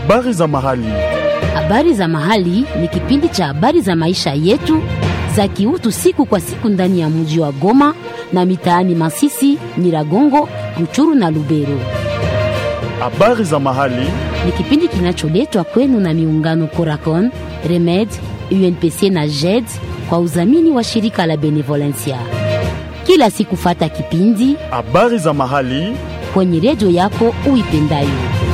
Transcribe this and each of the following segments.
Habari za mahali. Habari za mahali ni kipindi cha habari za maisha yetu za kiutu siku kwa siku ndani ya mji wa Goma na mitaani Masisi, Nyiragongo, Ruchuru na Lubero. Habari za mahali. Ni kipindi kinacholetwa kwenu na miungano Coracon, Remed, UNPC na JED kwa udhamini wa shirika la Benevolencia. Kila siku fata kipindi Habari za mahali. kwenye redio yako uipendayo.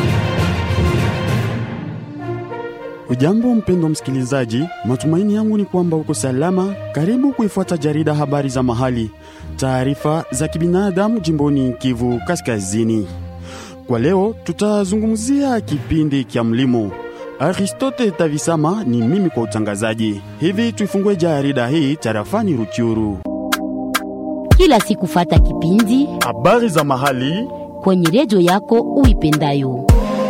Ujambo mpendo msikilizaji, matumaini yangu ni kwamba uko salama. Karibu kuifuata jarida habari za mahali, taarifa za kibinadamu jimboni Kivu Kaskazini. Kwa leo tutazungumzia kipindi kya mlimo. Aristote Tavisama ni mimi kwa utangazaji. Hivi tuifungue jarida hii tarafani Ruchuru. Kila siku fata kipindi Habari za mahali kwenye redio yako uipendayo.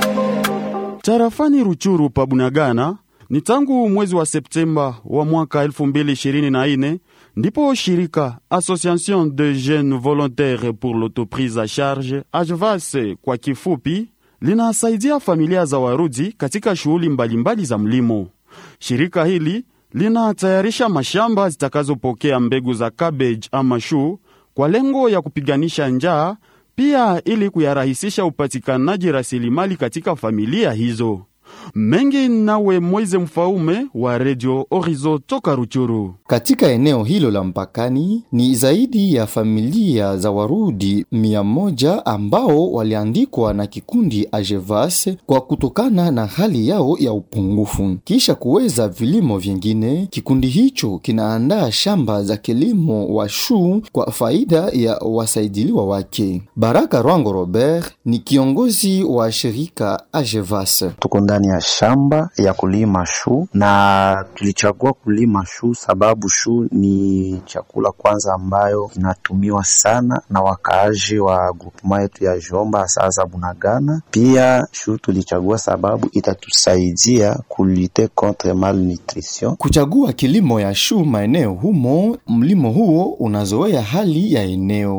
Tarafani Ruchuru pa Bunagana ni tangu mwezi wa Septemba wa mwaka 2024 ndipo shirika Association de Jeunes Volontaires pour l'Autoprise à Charge AJVAS kwa kifupi linasaidia familia za Warudi katika shughuli mbalimbali za mlimo. Shirika hili linatayarisha mashamba zitakazopokea mbegu za cabbage ama shuu kwa lengo ya kupiganisha njaa pia ili kuyarahisisha upatikanaji rasilimali katika familia hizo. Mengi nawe Moize Mfaume wa Radio Orizo toka Ruchuru. Katika eneo hilo la mpakani ni zaidi ya familia za Warudi mia moja ambao waliandikwa na kikundi Ajevas kwa kutokana na hali yao ya upungufu. Kisha kuweza vilimo vingine, kikundi hicho kinaandaa shamba za kilimo wa shuu kwa faida ya wasaidiliwa wake. Baraka Rwango Robert ni kiongozi wa shirika Ajevas. Tuko ndani ya shamba ya kulima shu na tulichagua kulima shu sababu shu ni chakula kwanza ambayo inatumiwa sana na wakaaji wa grupema yetu ya Jomba sasa Bunagana. Pia shu tulichagua sababu itatusaidia kulite contre malnutrition. Kuchagua kilimo ya shuu maeneo humo, mlimo huo unazoea hali ya eneo.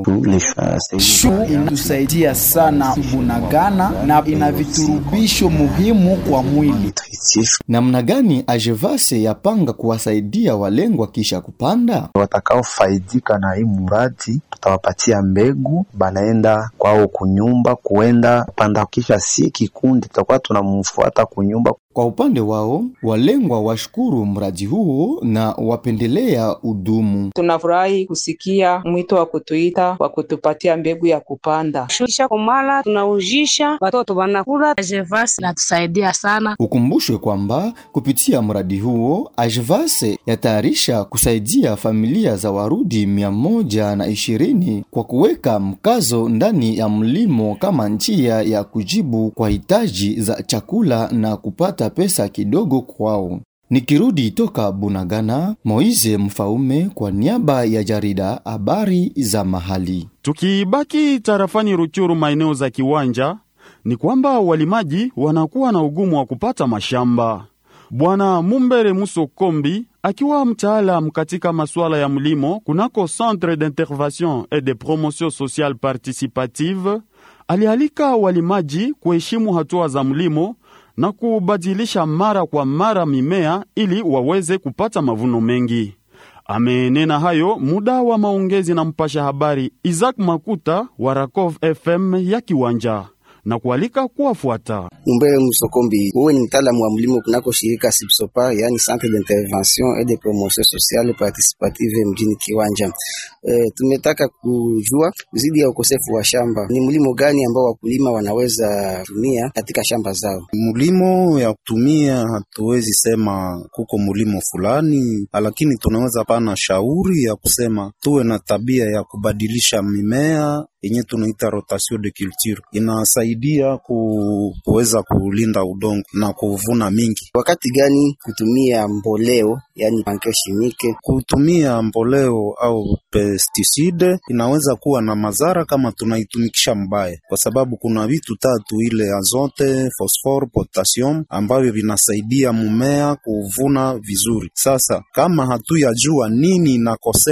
Shu inatusaidia sana Bunagana na ina viturubisho muhimu kwa mwili. Namna gani Ajevase yapanga kuwasaidia walengwa kisha kupanda? Watakaofaidika na hii muradi tutawapatia mbegu, banaenda kwao kunyumba kuenda panda, kisha si kikundi tutakuwa tunamfuata kunyumba. Kwa upande wao, walengwa washukuru mradi huo na wapendelea udumu. Tunafurahi kusikia mwito wa kutuita wa kutupatia mbegu ya kupanda. Kisha komala tunaujisha watoto wanakula. Ajevas natusaidia sana. Ukumbushwe kwamba kupitia mradi huo Ajvase yatayarisha kusaidia familia za Warudi mia moja na ishirini kwa kuweka mkazo ndani ya mlimo kama njia ya kujibu kwa hitaji za chakula na kupata pesa kidogo kwao. Nikirudi toka Bunagana, Moize Mfaume kwa niaba ya jarida habari za mahali. Tukibaki tarafani Ruchuru, maeneo za kiwanja, ni kwamba walimaji wanakuwa na ugumu wa kupata mashamba. Bwana Mumbere Muso Kombi akiwa mtaalam katika masuala ya mlimo kunako Centre d'intervention et de promotion sociale participative, alialika walimaji kuheshimu hatua za mlimo na kubadilisha mara kwa mara mimea ili waweze kupata mavuno mengi. Amenena hayo muda wa maongezi na mpasha habari Isaac Makuta wa Rakov FM ya Kiwanja na kualika kuwafuata. Mumbere Musokombi, wewe ni mtaalamu wa mlimo kunako shirika Sipsopa, yani Centre d'intervention et de promotion sociale participative mjini Kiwanja. E, tumetaka kujua zidi ya ukosefu wa shamba, ni mlimo gani ambao wakulima wanaweza tumia katika shamba zao? Mlimo ya kutumia hatuwezi sema kuko mlimo fulani, lakini tunaweza pana shauri ya kusema tuwe na tabia ya kubadilisha mimea yenye tunaita rotation de culture, inasaidia ku, kuweza kulinda udongo na kuvuna mingi. Wakati gani kutumia mboleo, yani engrais chimique? Kutumia mboleo au pesticide inaweza kuwa na madhara kama tunaitumikisha mbaya, kwa sababu kuna vitu tatu, ile azote, phosphore, potassium ambavyo vinasaidia mmea kuvuna vizuri. Sasa kama hatuyajua nini inakosewa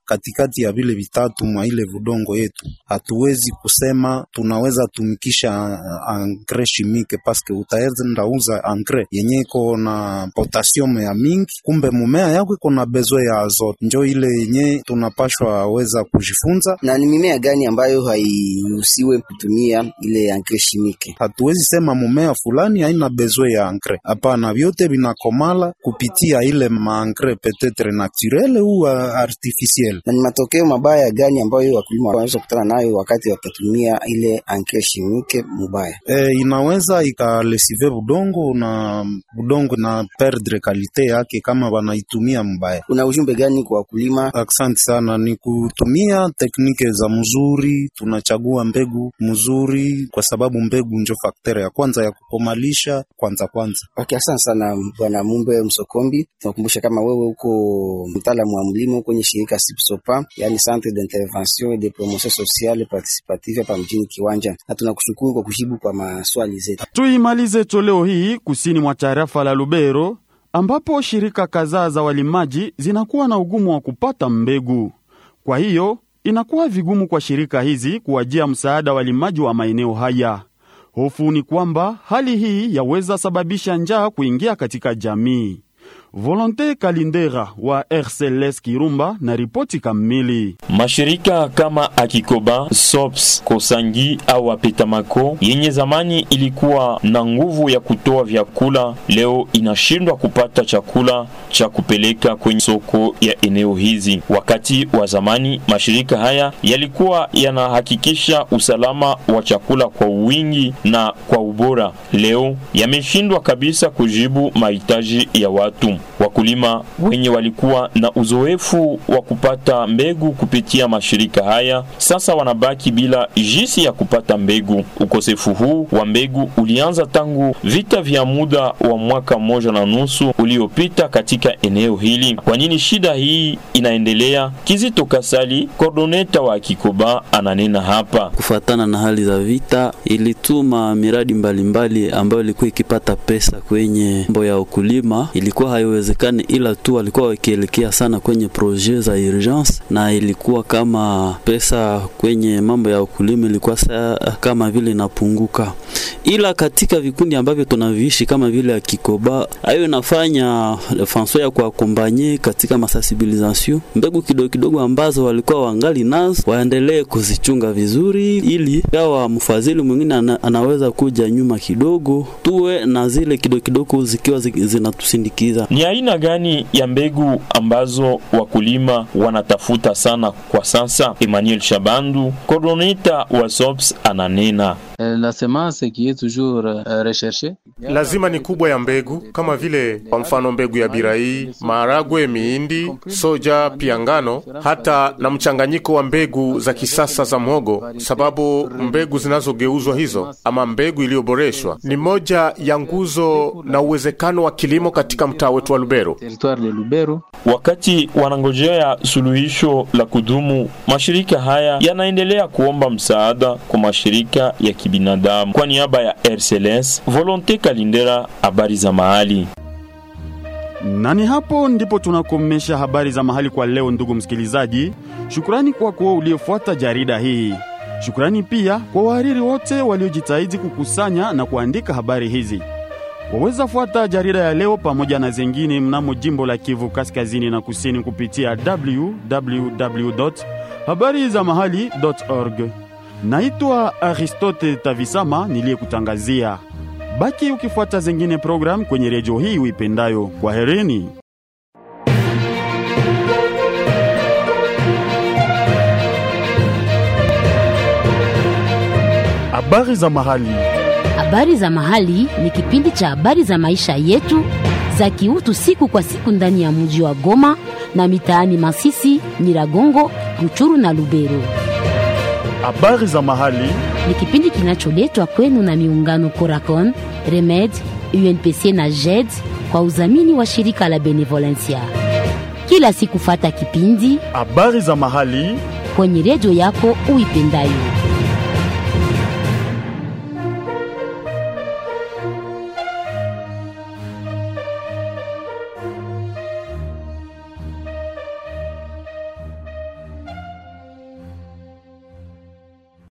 katikati ya vile vitatu mwa ile vudongo yetu, hatuwezi kusema tunaweza tumikisha engrais chimique paske utaenda uza engrais yenye iko na potassium ya mingi, kumbe mumea yako iko na besoin ya azote. Njo ile yenye tunapashwa weza kujifunza. Na ni mimea gani ambayo hairuhusiwe kutumia ile engrais chimique? Hatuwezi sema mumea fulani haina besoin ya engrais, hapana, vyote vinakomala kupitia ile maengrais peut-etre naturel ou artificiel. Na ni matokeo mabaya gani ambayo wakulima wanaweza kukutana nayo wakati watatumia ile engrais chimique mubaya? E, inaweza ikalesive budongo na budongo na perdre kalite yake kama wanaitumia mbaya. Una ujumbe gani kwa wakulima? Asante sana, ni kutumia teknike za mzuri, tunachagua mbegu mzuri, kwa sababu mbegu njo faktere ya kwanza ya kukomalisha kwanza kwanza. Okay, asante sana Bwana Mumbe Msokombi. Tunakumbusha kama wewe uko mtaalamu wa mlimo kwenye shirika SIPSOPA, yani Centre d'intervention et de promotion sociale participative hapa mjini Kiwanja, na tunakushukuru kwa kujibu kwa maswali zetu. Tuimalize toleo hii kusini mwa tarafa la Lubero ambapo shirika kadhaa za walimaji zinakuwa na ugumu wa kupata mbegu. Kwa hiyo inakuwa vigumu kwa shirika hizi kuwajia msaada walimaji wa maeneo haya. Hofu ni kwamba hali hii yaweza sababisha njaa kuingia katika jamii. Volonte Kalindera wa RCLS Kirumba na ripoti kamili. Mashirika kama Akikoba, Sops, Kosangi au Apetamako yenye zamani ilikuwa na nguvu ya kutoa vyakula, leo inashindwa kupata chakula cha kupeleka kwenye soko ya eneo hizi. Wakati wa zamani mashirika haya yalikuwa yanahakikisha usalama wa chakula kwa wingi na kwa ubora, leo yameshindwa kabisa kujibu mahitaji ya watu. Wakulima wenye walikuwa na uzoefu wa kupata mbegu kupitia mashirika haya sasa wanabaki bila jinsi ya kupata mbegu. Ukosefu huu wa mbegu ulianza tangu vita vya muda wa mwaka mmoja na nusu uliopita katika eneo hili. Kwa nini shida hii inaendelea? Kizito Kasali, kordoneta wa Kikoba, ananena hapa. Kufatana na hali za vita, ilituma miradi mbalimbali mbali ambayo ilikuwa ikipata pesa kwenye mambo ya ukulima, ilikuwa haiwezekani, ila tu walikuwa wakielekea sana kwenye projet za urgence, na ilikuwa kama pesa kwenye mambo ya ukulima ilikuwa saa kama vile inapunguka, ila katika vikundi ambavyo tunaviishi kama vile ya Kikoba, hayo inafanya fanso ya kuakombanye katika masensibilisation, mbegu kidogo kidogo ambazo walikuwa wangali nazo waendelee kuzichunga vizuri, ili kawa mfadhili mwingine ana, anaweza kuja nyuma kidogo, tuwe na zile kidogo kidogo zikiwa zinatusindikiza. Ni aina gani ya mbegu ambazo wakulima wanatafuta sana kwa sasa? Emmanuel Shabandu, coordinator wa SOPS, ananena La semence qui est toujours uh, recherchée. Lazima ni kubwa ya mbegu kama vile kwa mfano mbegu ya birai, maharagwe, miindi, soja, pia ngano, hata na mchanganyiko wa mbegu za kisasa za mhogo, sababu mbegu zinazogeuzwa hizo ama mbegu iliyoboreshwa ni moja ya nguzo na uwezekano wa kilimo katika mtaa wetu wa Lubero. Territoire de Lubero. Wakati wanangojea suluhisho la kudumu, mashirika haya yanaendelea kuomba msaada kwa mashirika ya kibinadamu. Kwa niaba ya RCLS, Volonte Kalindera, habari za mahali. Na ni hapo ndipo tunakomesha habari za mahali kwa leo, ndugu msikilizaji. Shukrani kwako uliofuata jarida hii. Shukrani pia kwa wahariri wote waliojitahidi kukusanya na kuandika habari hizi. Waweza fuata jarida ya leo pamoja na zengine mnamo jimbo la Kivu kaskazini na kusini kupitia www habari za mahali org. Naitwa Aristote Tavisama niliyekutangazia. Baki ukifuata zengine program kwenye redio hii uipendayo. Kwa herini. Habari za mahali. Habari za mahali ni kipindi cha habari za maisha yetu za kiutu siku kwa siku ndani ya mji wa Goma na mitaani Masisi, Nyiragongo, Ruchuru na Lubero. Habari za mahali ni kipindi kinacholetwa kwenu na miungano Coracon, Remed, UNPC na JED kwa udhamini wa shirika la Benevolencia. Kila siku fata kipindi habari za mahali kwenye redio yako uipendayo.